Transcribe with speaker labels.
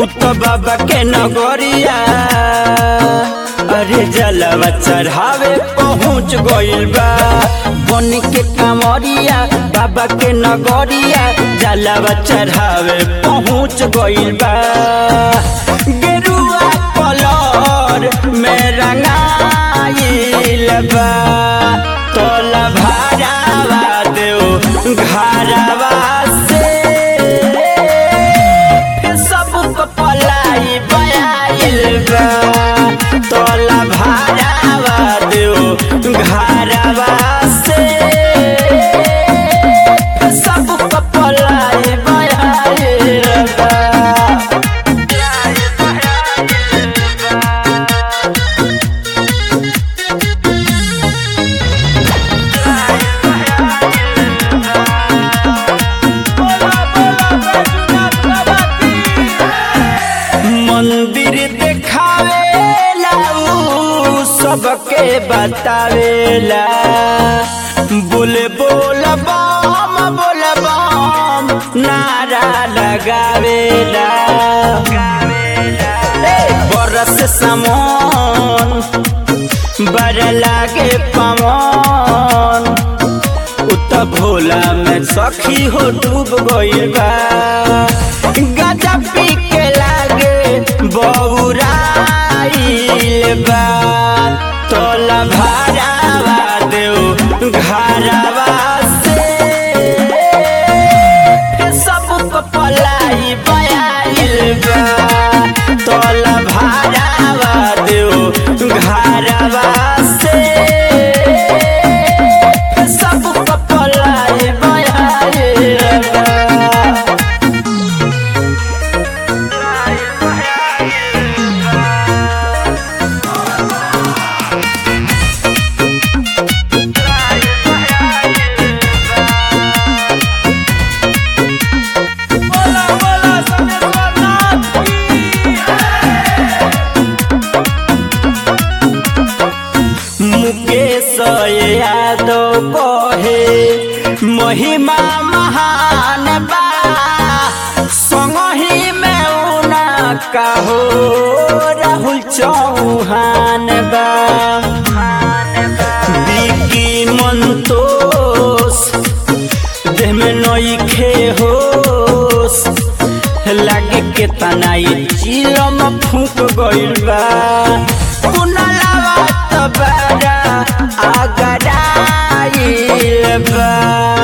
Speaker 1: उत बाबा के नगरिया अरे जलवा चढ़ावे पहुँच गइल बा बन के कामरिया बाबा के नगरिया जलवा चढ़ावे पहुँच गइल बा गेरुआ कलर में रंगाइल बा तोला भारावा देव घरवा से फिर सबको पलाई बयाइल बा तोला भारावा देव घरवा से फिर सबको पलाई बयाइल बा मंदिर देखावेला उ सबके बतावेला बोले बोल बम बोल बम नारा लगावेला ए, बरस समन बड़ लागे पवन उत भोला में सखी हो डूब गइल बा गाजा पी के लागे बौराइल बा तोला भारावा देव घरवा से सबको पलाई बयाइल बा तोला भारावा देव घरवा से सबको पलाई बयाइल बा बोला बोला समेश्वरनाथ मुकेश यादव कहे महिमा महान बा संगही में उना कहो राहुल चौहान बा बिकी मंतोष देह में नईखे होश लागे के तनाई चिलम फूक गइल बा कुनलावा तबारा आगराइल बा